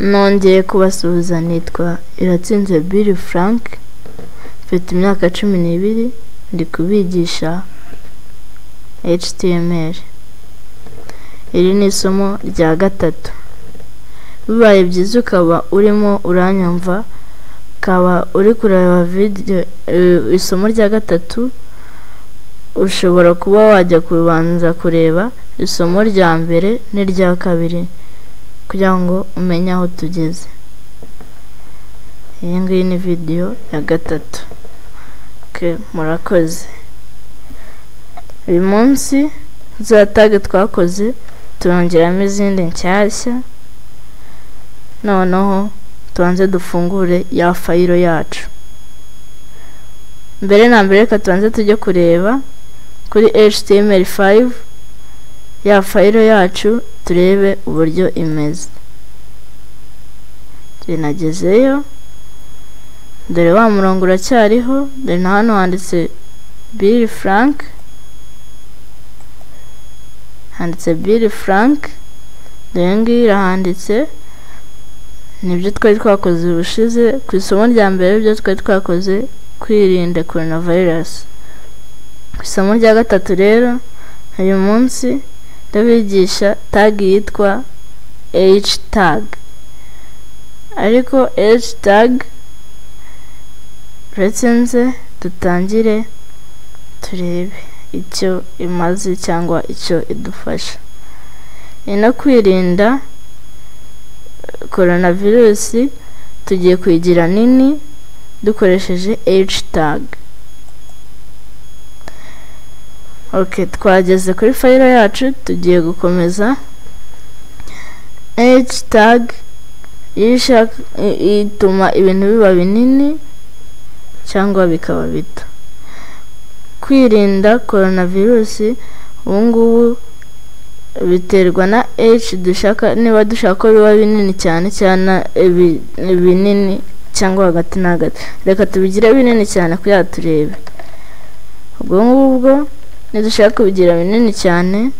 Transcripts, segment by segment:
nongeye kubasuhuza nitwa iratsinze biri frank mfite imyaka cumi n'ibiri ndi kubigisha HTML iri ni isomo rya gatatu bibaye byiza ukaba urimo uranyumva ukaba uri kureba video isomo rya gatatu ushobora kuba wajya kubanza kureba isomo rya mbere n'irya kabiri kugira ngo umenye aho tugeze iyi ngiyi ni video ya gatatu ke murakoze uyu munsi za tage twakoze turongeramo izindi nshyashya noneho tubanze dufungure ya fayiro yacu mbere na mbere reka tubanze tujye kureba kuri html5 ya fayiro yacu turebe uburyo imeze tunagezeyo dore wa murongo uracyariho dore na hano handitse bill frank handitse bill frank dore ngiyi irahanditse nibyo twari twakoze ubushize ku isomo rya mbere ibyo twari twakoze kwirinda korona vayirasi ku isomo rya gatatu rero uyu munsi ndabigisha tag yitwa h tag ariko h tag uretse nze dutangire turebe icyo imaze cyangwa icyo idufasha ni no kwirinda korona virusi tugiye kuyigira nini dukoresheje h tag ok twageze kuri fayiro yacu tugiye gukomeza h tag ituma ibintu biba binini cyangwa bikaba bito kwirinda korona virusi ubungubu biterwa na h dushaka niba dushaka ko biba binini cyane cyane binini cyangwa hagati na hagati reka tubigire binini cyane kugira turebe ubwo ngubwo nidushaka kubigira binini cyane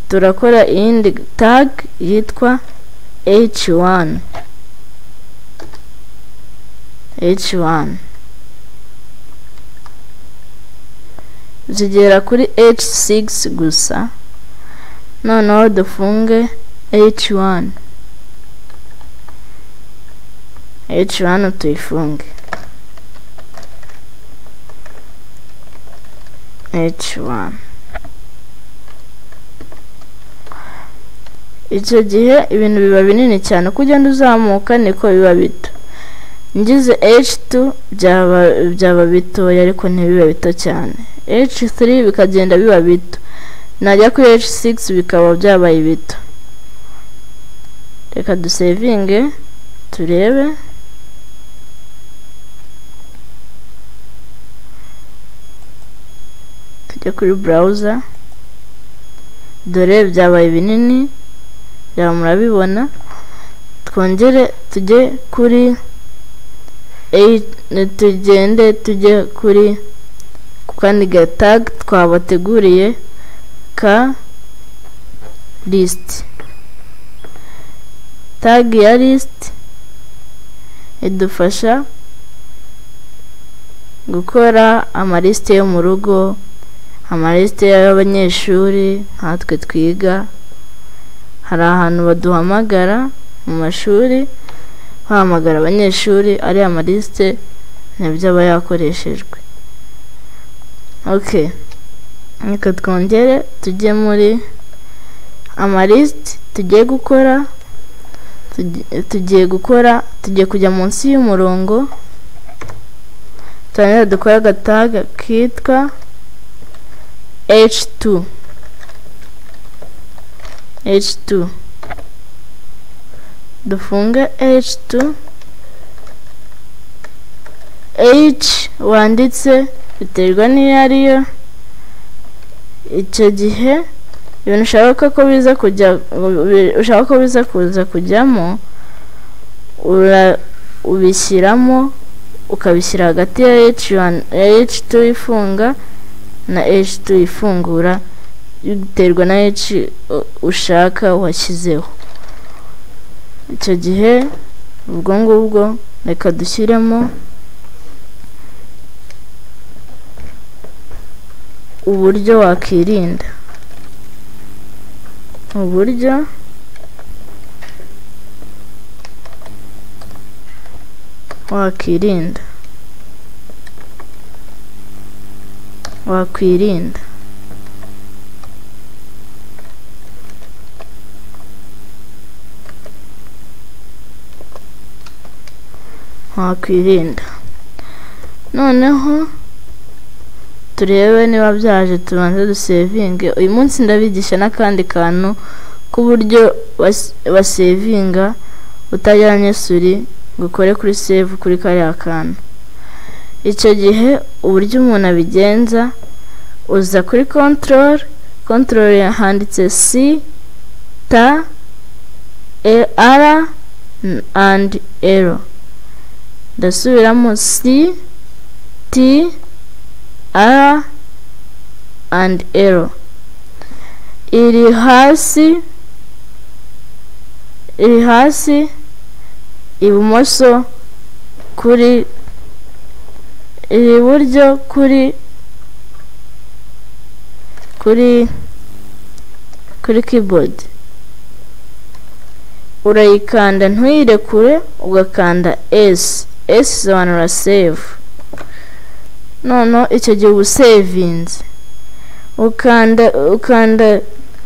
turakora iyindi tag yitwa h1 h1 zigera kuri h6 gusa noneho dufunge h1 h1 tuyifunge h1 icyo gihe ibintu biba binini cyane uko ugenda uzamuka niko biba bito ngize h2 byaba bitoya ariko ntibibe bito cyane h3 bikagenda biba bito najya kuri h6 bikaba byabaye bito reka dusevinge turebe tujya kuri burawuza dore byabaye binini byaba murabibona twongere tujye kuri tugende tujye kuri ku kandi gatag twabateguriye ka lisiti tag ya lisiti idufasha gukora amalisite yo mu rugo amalisite y'abanyeshuri nkatwe twiga hari ahantu baduhamagara mu mashuri bahamagara abanyeshuri ari amalisite nibyo aba yakoreshejwe ok reka twongere tujye muri amalisite tugiye gukora tugiye gukora tugiye kujya munsi y'umurongo turangira dukore agataga kitwa H2 H2 dufunge H2 H wanditse biterwa n'iyo ariyo icyo gihe ibintu ushaka ko biza kujya ushaka ko biza kuza kujyamo ubishyiramo ukabishyira hagati ya H1 H2 ifunga na h2 ifungura biterwa na h ushaka washyizeho icyo gihe ubwo ngubwo reka dushyiremo uburyo wakwirinda uburyo wakwirinda wakwirinda wakwirinda noneho turebe niba byaje tubanze dusevinge uyu munsi ndabigisha n'akandi kantu k'uburyo basevinga utajyanye suri ngo ukore kuri save kuri kariya kantu icyo gihe uburyo umuntu abigenza uza kuri kontorore kontorore handitse si ta ara andi ero ndasubiramo si ti ara andi ero iri hasi iri hasi ibumoso kuri iri iburyo kuri kuri kuri keyboard urayikanda ntuyirekure ugakanda s s isobanura save noneho icyo gihe uba usevinze ukanda ukanda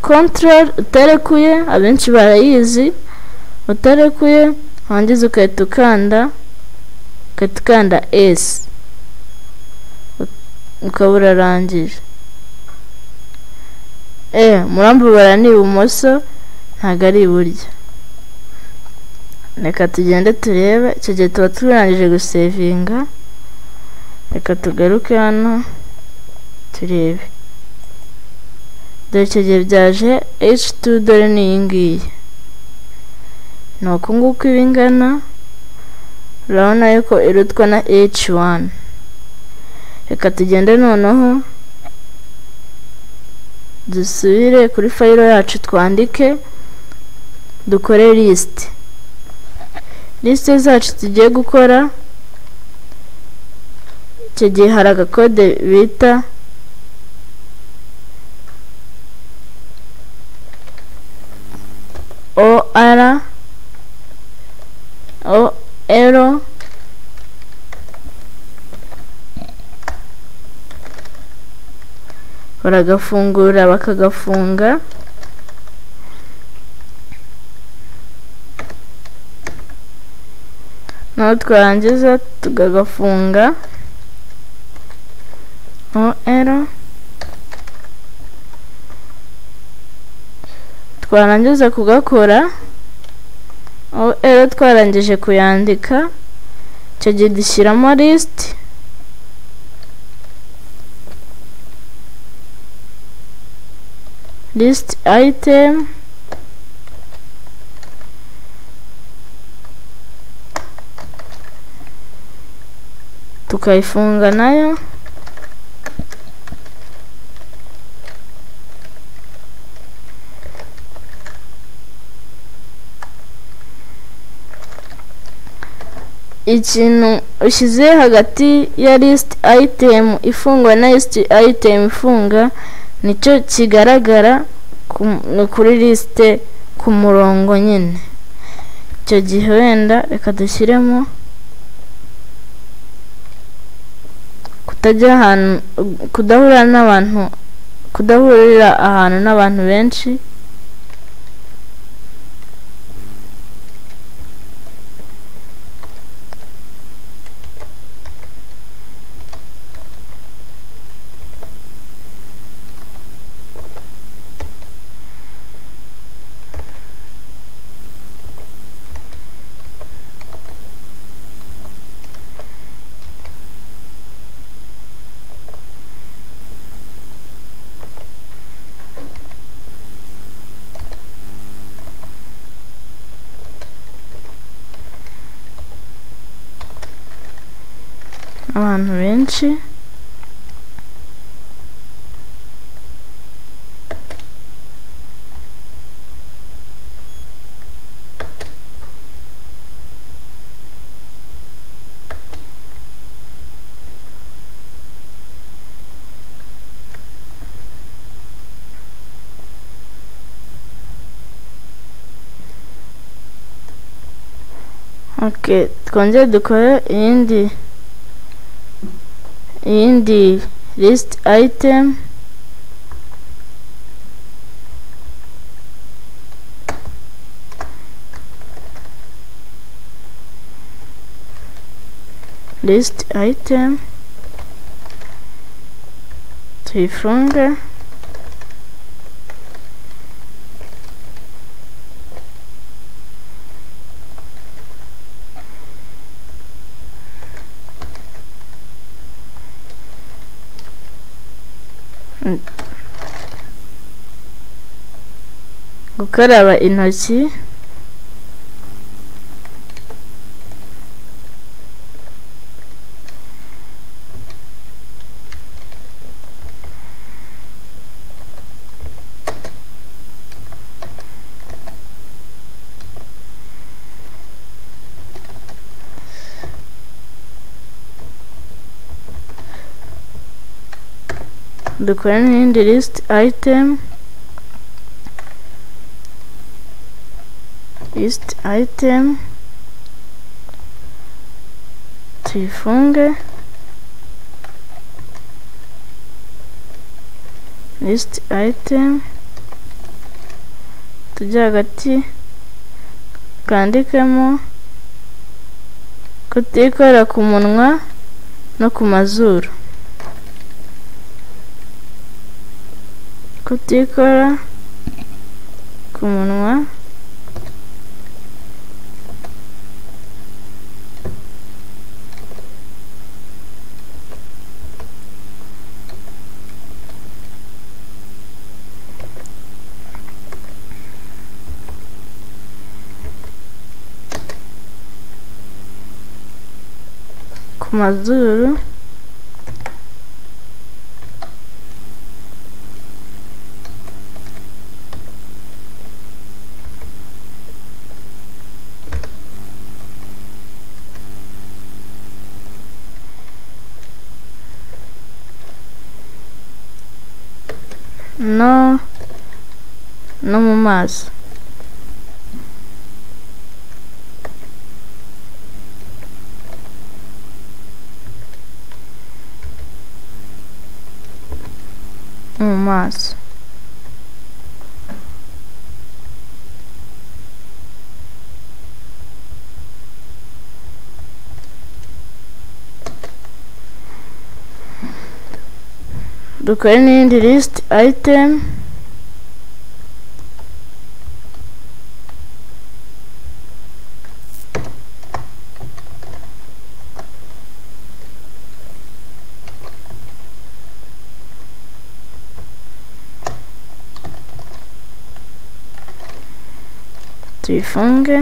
control utarekuye abenshi barayizi utarekuye wangiza ugahita ukanda ugahita ukanda s ukaba urarangije eee murambubara ni ibumoso ntabwo ari iburyo reka tugende turebe icyo gihe tuba turangije gusevinga reka tugaruke hano turebe dore icyo gihe byaje h2 dore ni iyi ngiyi ni uku nguku iba ingana urabona yuko irutwa na h1 reka tugende noneho dusubire kuri fayiro yacu twandike dukore lisite lisite zacu tugiye gukora icyo gihe hari agakode bita or or baragafungura bakagafunga naho twarangiza tukagafunga ero twarangiza kugakora ero twarangije kuyandika icyo gihe dushyiramo lisiti lisiti ayitemu tukayifunga nayo ikintu ushyize hagati ya lisiti ayitemu ifungwa na lisiti ayitemu ifunga nicyo kigaragara kuri lisite ku murongo nyine icyo gihe wenda reka dushyiremo kutajya ahantu kudahura n'abantu kudahurira ahantu n'abantu benshi abantu benshi ok twongere dukore iyindi iyindi list item list item tuyifunge gukaraba intoki dukora n'indi list item list item tuyifunge list item tujye hagati twandikemo kutikorera ku munwa no ku mazuru kutikora ku munwa ku mazuru no no mu maso mu maso dukore n'iyindi list item tuyifunge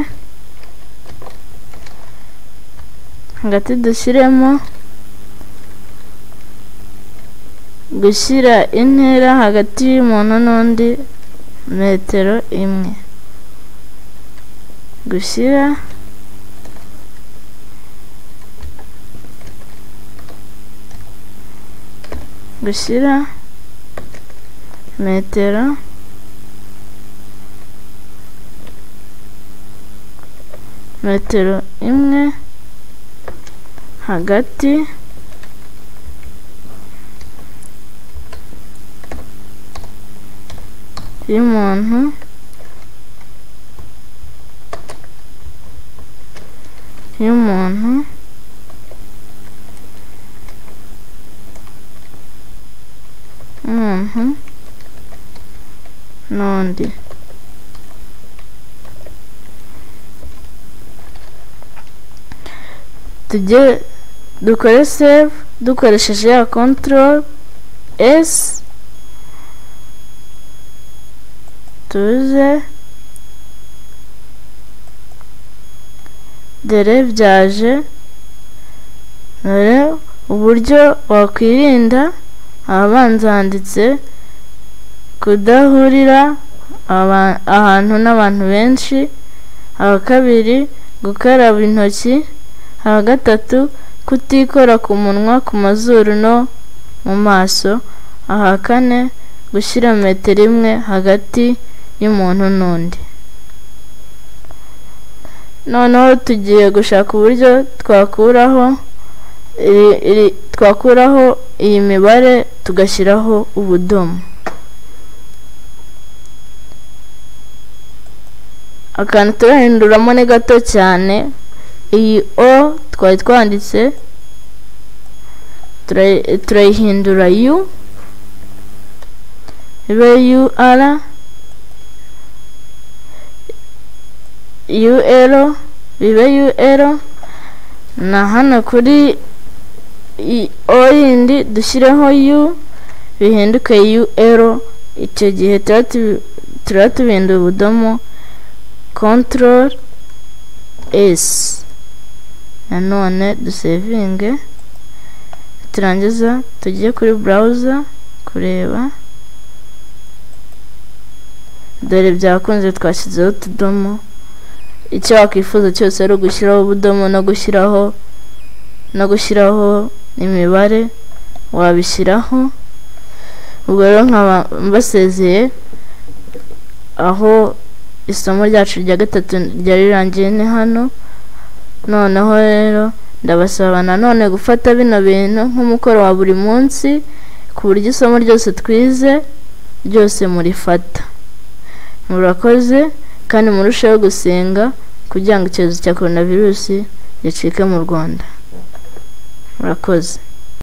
hagati dushyiremo gushyira intera hagati y'umuntu n'undi metero imwe gushyira gushyira metero metero imwe hagati y'umuntu y'umuntu umuntu n'undi tujye dukore save dukoresheje ya control s tuze dore byaje dore uburyo wakwirinda ahabanza handitse kudahurira ahantu n'abantu benshi aha kabiri gukaraba intoki aha gatatu kutikora ku munwa ku mazuru no mu maso aha kane gushyira metero imwe hagati y'umuntu n'undi noneho tugiye gushaka uburyo twakuraho iri- iri- twakuraho iyi mibare tugashyiraho ubudomo akantu turahinduramo ni gato cyane iyi o twari twanditse turayi- turayihindura u ibe ur UL bibe UL na hano kuri i- O yindi dushyireho U bihinduke UL icyo gihe tuba tubi- tuba tubinduye ubudomo control S nanone dusevinge turangiza tujye kuri browser kureba dore byakunze twashyizeho utudomo icyo wakwifuza cyose ari ugushyiraho ubudomo no gushyiraho no gushyiraho imibare wabishyiraho ubwo rero nkaba mbasezeye aho isomo ryacu rya gatatu ryari rirangiye ni hano noneho rero ndabasaba nanone gufata bino bintu nk'umukoro wa buri munsi ku buryo isomo ryose twize ryose murifata murakoze kandi murusheho gusenga kugira ngo icyorezo cya coronavirus gicike mu rwanda murakoze